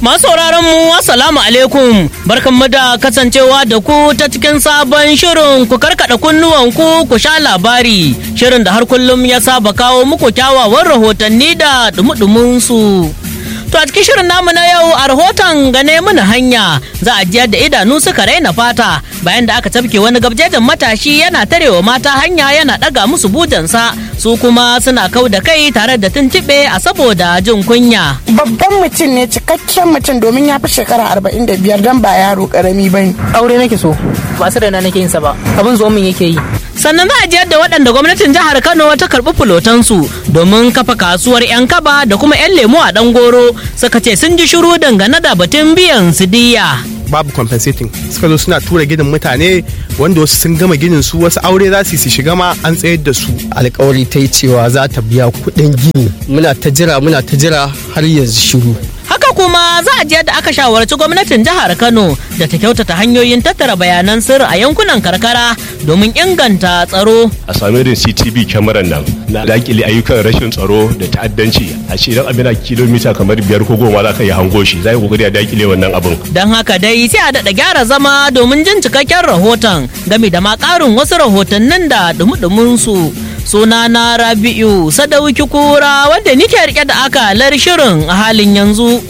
Masu sauraron mu assalamu alaikum barkanmu da kasancewa da ku ta cikin sabon shirin ku karkada kunnuwan ku ku sha labari shirin da har kullum ya saba kawo muku kyawawan rahotanni da dumudumin su. To a cikin shirin namu na yau a rahoton gane mana hanya za a jiyar da idanu suka raina fata bayan da aka tafke wani gabjejin matashi yana tarewa mata hanya yana daga musu bujansa su kuma suna kau da kai tare da tuntuɓe a saboda jin kunya. babban mutum ne cikakken mutum domin ya fi shekara arba'in da biyar don ba yaro karami ba ne. aure nake so ba su raina nake yin sa ba abin zo min yake yi sannan za a jiyar da waɗanda gwamnatin jihar kano ta karɓi fulotansu domin kafa kasuwar 'yan kaba da kuma 'yan lemu a ɗan goro suka ce sun ji shiru dangane da batun biyan su diya. babu compensating suka zo suna tura ginin mutane wanda wasu sun gama ginin su wasu aure za su yi su shiga ma an tsayar da su alkawari ta yi cewa za ta biya kuɗin gini muna ta jira muna ta jira har yanzu shiru Haka kuma za a je da aka shawarci gwamnatin jihar Kano da ta kyautata hanyoyin tattara bayanan sirri a yankunan karkara domin inganta tsaro. a sami irin CTV kyamarar nan na dakile ayyukan rashin tsaro da ta'addanci a ce idan abin a kilomita kamar biyar ko goma za ka yi hango shi za yi kokari a dakile wannan abin Don haka dai sai a daɗa gyara zama domin jin cikakken rahoton game da ma ƙarin wasu rahotannin da dumudumin su. Suna na Rabi'u Sadauki Kura wanda nike rike da akalar shirin a halin yanzu.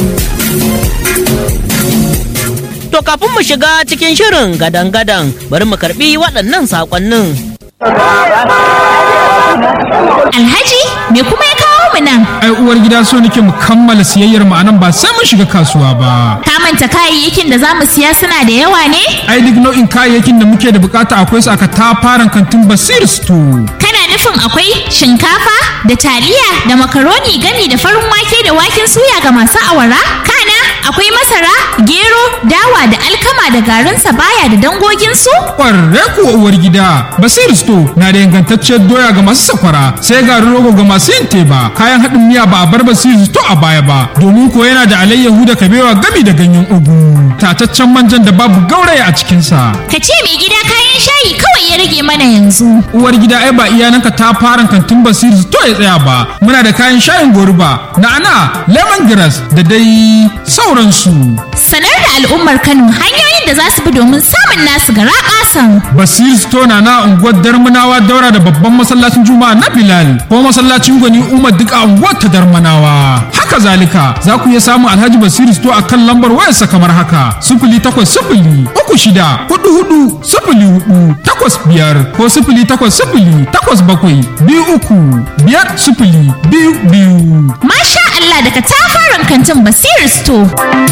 To kafin mu shiga cikin shirin gadan-gadan bari mu karbi waɗannan saƙonnin. Alhaji me kuma ya kawo mu nan? ai uwar gida so nake mu kammala siyayyar mu anan ba sai mun shiga kasuwa ba Ka manta kayayyakin da za mu siya suna da yawa ne? ai duk nau'in kayayyakin da muke da bukata akwai su aka tafaran kantin basir store Kana nufin akwai shinkafa da taliya da makaroni gami da farin wake da waken suya ga masu awara? Kana akwai masara, gero, dawa da alkama da garin sabaya da dangoginsu? kwarre kuwa uwar gida basir store na da ingantacciyar doya ga masu sakwara sai garin rogo ga masu yin teba kayan haɗin miya ba a bar basir store a baya ba domin ko yana da alayyahu da kabewa gami da ganyen ugu tataccen manjan da babu gauraya a cikinsa Ka ce mai gida kayan shayi kawai ya rage mana yanzu. uwar gida ai ba iyananka ta fara kantin basir to ya tsaya ba muna da kayan shayin goruba na'ana lemongrass da dai sauransu Sanar da al'ummar Kano hanyoyin da za su bi domin samun nasu gara ƙasan. basir store na na unguwar darmanawa daura da babban masallacin juma'a na bilal ko masallacin gwani umar duk a unguwar ta darmanawa haka zalika za ku iya samun alhaji basir store a kan lambar wayarsa kamar haka sifili takwas sifili uku shida hudu hudu sifili hudu takwas biyar ko sifili takwas sifili takwas bakwai biyu uku biyar sifili biyu biyu Masha Allah daga tafaran kantin Basir Store.